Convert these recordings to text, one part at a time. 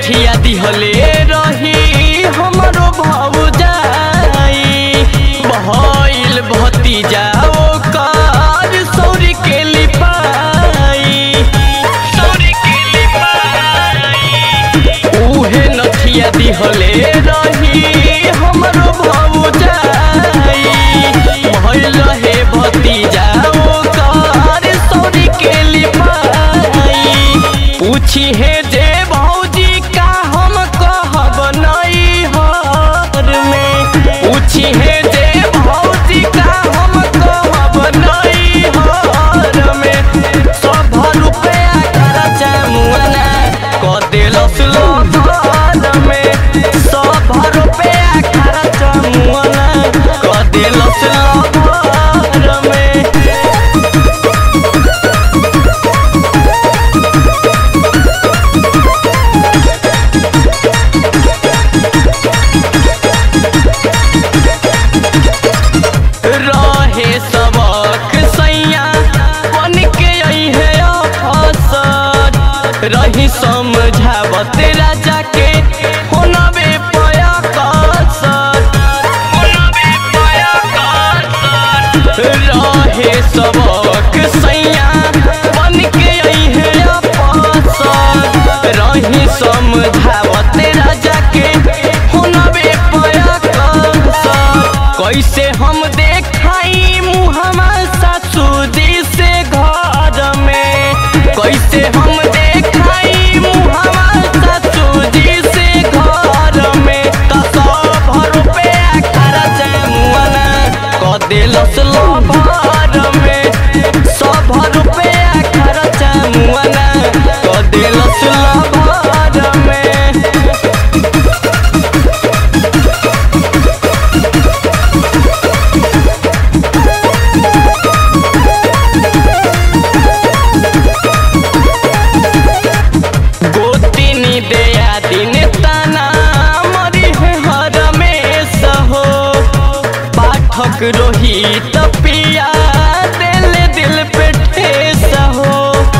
नथिया दिहले रही हमरो भौजाई भइल भतीजा ओकर सौरी के लिपाई सौरी के लिपाई उहे नथिया दिहले रही हमरो भौजाई भइल हे भतीजा ओकर सौरी के लिपाई पूछी हे जे भौजी का हम कहब नहीं हर में पूछी हे जे भौजी का हम कहब नहीं हर में सब रुपया खर्चा मुआना क देलस लोभर में सब रुपया खर्चा मुआना क देलस लोभर में रहे सबक सैया बन के अइहे अफसर रही समझावत राजा के होनबे पया कसर होनबे पया कसर रहे सबक सैया बन के अइहे अफसर रही समझावत राजा के होनबे पया कसर कैसे हम देखाई मुहमा ससुदी से घर में कैसे हम देखाई मुहमा ससुदी से घर में त सब रुपया खर्चा मुआना क देलस लभर में सब रुपया खर्चा मुआना क देलस लभर में गोतिनी दया दिन तना मरी है हर में सहो पाठक रोहित पिया दिल दिल पे ठेस हो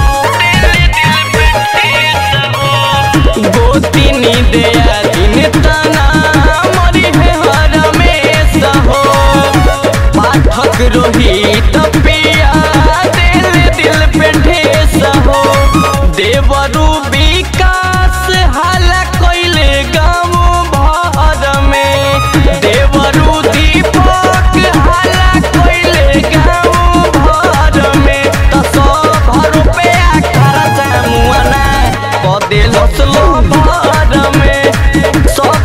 गोतिनी दया दिन तना मरी है हर में सहो पाठक रोहित पिया दिल दिल पे ठेस हो देवरू विकास हाला कैले गाँव भर में देवरू दीपक हाला कैले गाँव भर में त सब रुपया खर्चा मुआना क देलस भर में सब